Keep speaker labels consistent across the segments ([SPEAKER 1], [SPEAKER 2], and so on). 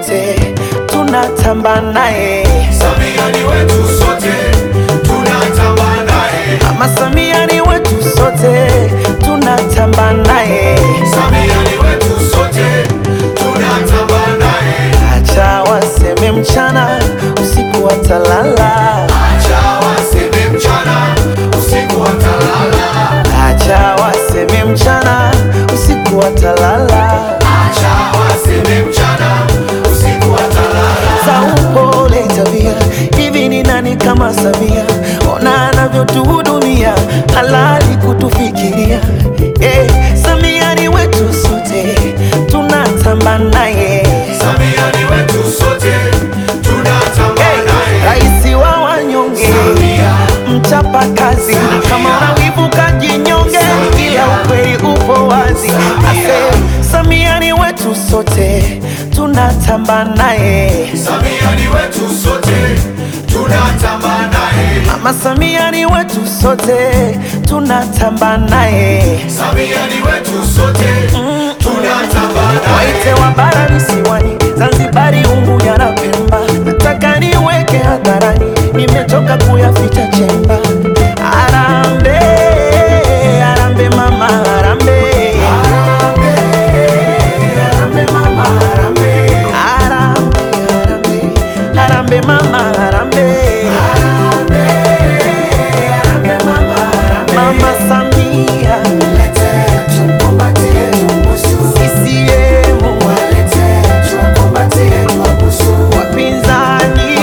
[SPEAKER 1] sote tunatamba naye.
[SPEAKER 2] Samia ni wetu sote tunatamba naye.
[SPEAKER 1] Mama Samia ni wetu sote tunatamba naye.
[SPEAKER 2] Samia ni wetu sote tunatamba naye.
[SPEAKER 1] Acha waseme mchana usiku watalala,
[SPEAKER 2] Acha waseme mchana usiku watalala.
[SPEAKER 1] acha waseme mchana usiku watalala.
[SPEAKER 2] Acha waseme mchana usiku watalala.
[SPEAKER 1] za upole tabia. Hivi ni nani kama Samia? Ona anavyotuhudumia, halali kutufikiria. Eh, Samia ni wetu sote, tunatamba naye.
[SPEAKER 2] Samia ni wetu sote tunatamba
[SPEAKER 1] Eh,
[SPEAKER 2] naye.
[SPEAKER 1] Raisi wa wanyonge,
[SPEAKER 2] Samia.
[SPEAKER 1] mchapa kazi,
[SPEAKER 2] Samia.
[SPEAKER 1] kama unawivu kajinyonge,
[SPEAKER 2] Samia.
[SPEAKER 1] ila ukweli upo wazi.
[SPEAKER 2] Samia.
[SPEAKER 1] Ase, Samia ni wetu sote, tunatamba naye.
[SPEAKER 2] Samia ni wetu sote tunatamba naye.
[SPEAKER 1] Mama Samia ni wetu sote, tunatamba naye.
[SPEAKER 2] Samia ni wetu sote tunatamba naye.
[SPEAKER 1] Waite wa bara visiwani, Zanzibari, Unguja na Pemba, nataka niweke hadharani, nimechoka kuyaficha chemba. Arambe, arambe mama, arambe, arambe mama, arambe, arambe, arambe, arambe mama, arambe, arambe mama, mama Samia, CCM, wapinzani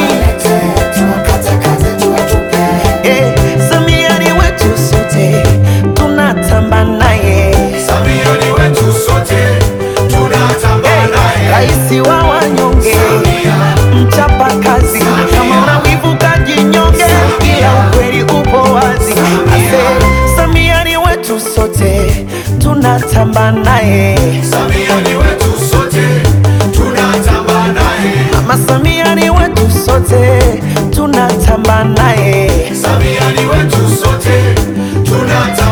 [SPEAKER 1] Eh, Samia ni wetu sote, tunatamba naye.
[SPEAKER 2] Samia ni wetu sote tunatamba naye.
[SPEAKER 1] Raisi wa wanyonge,
[SPEAKER 2] Samia.
[SPEAKER 1] mchapa kazi,
[SPEAKER 2] Samia.
[SPEAKER 1] kama una wivu kajinyonge,
[SPEAKER 2] Samia.
[SPEAKER 1] ila ukweli upo wazi. Ase, Samia ni wetu sote, tunatamba naye.
[SPEAKER 2] Samia ni wetu sote tunatamba naye.
[SPEAKER 1] Mama Samia ni wetu sote, tunatamba naye.
[SPEAKER 2] Samia ni wetu sote tunatamba